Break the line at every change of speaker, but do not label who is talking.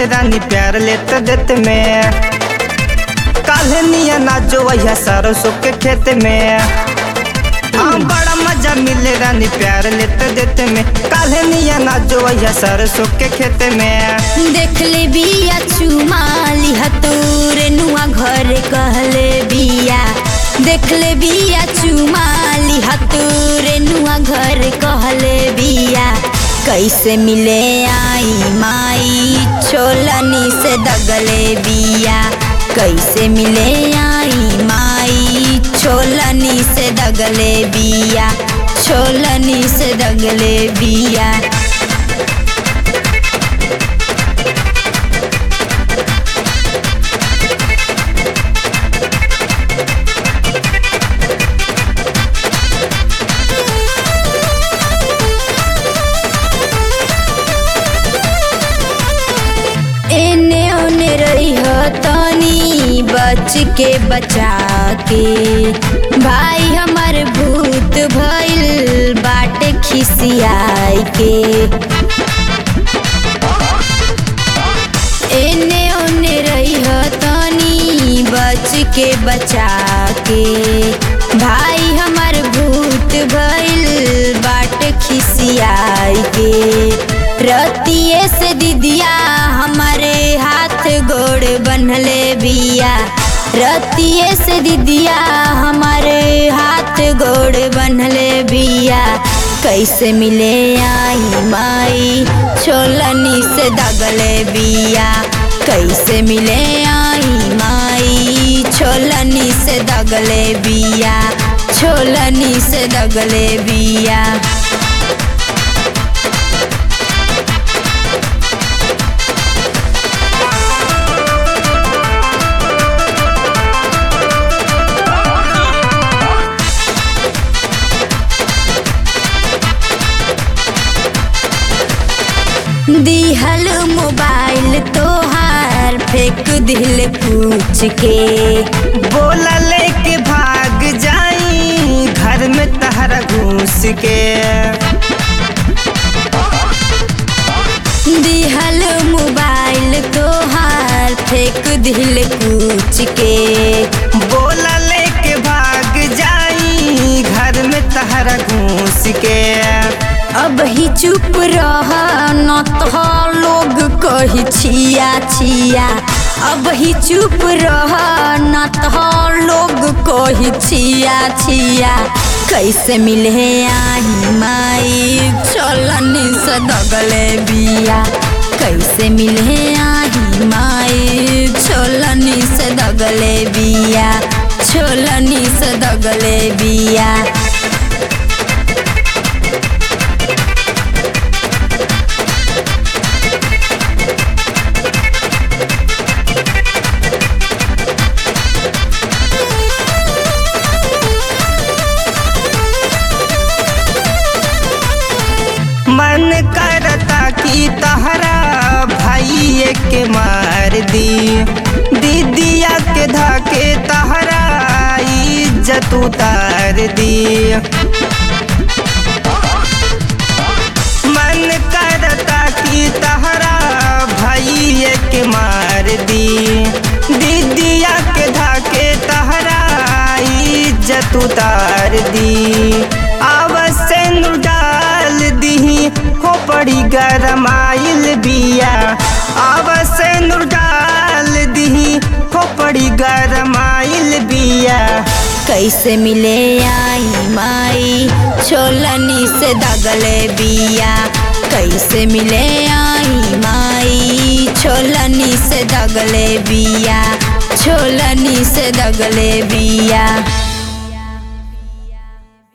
मिले रानी प्यार लेते देते में काल्हे निया नाचो वही सरसों के खेत में हाँ बड़ा मजा मिले रानी प्यार लेते देते में काल्हे निया नाचो वही सरसों के खेत में
देख ले बिया चुमाली हतूर नुआ घर कहले बिया देख ले बिया चुमाली हतूर नुआ घर कहले बिया कैसे मिले आई माई छोलनी से दगले बिया कैसे मिले आई माई छोलनी से दगले बिया छोलनी से दगले बिया एने ओने रही हो तनी बच के बचा के भाई हमार भूत भइल बाटे खिसियाई के एने ओने रही हो तनी बच के बचा के भाई हमार भूत भइल बाटे खिसियाई के रतिये से दीदिया हमारे हाथ गोड़ बनले बिया रतिये से दीदिया हमारे हाथ गोड़ बनले बिया कैसे मिले आई माई छोलनी से दगले बिया कैसे मिले आई माई छोलनी से दगले बिया छोलनी से दगले बिया दिहल मोबाइल तोहार फेंक दिल पूछ के
बोला लेके भाग जाई घर में तहरा घूस के
दिहल मोबाइल तोहार फेंक दिल पूछ के
बोला लेके भाग जाई घर में तहरा घूस के
अब ही चुप रह न तो लोग कही छिया छिया अब ही चुप रह न तो लोग कही छिया छिया कैसे मिले आई माई चलनी से दगले बिया कैसे मिले आई माई छोलनी से दगले बिया छोलनी से दगले बिया
मन करता कि तहरा भाई के मार दी दीदिया के धाके तहरा इज्जत उतार दी मन करता कि तहरा भाई के मार दी दीदिया के धाके तहरा इज्जत उतार दी अवश्य डाल दी हो पड़ी गरमाइल बिया अवश्य डाल दी हो पड़ी गरमाइल बिया
कैसे मिले आई माई छोलनी से दगले बिया कैसे मिले आई माई छोलनी से दगले बिया छोलनी से दगले बिया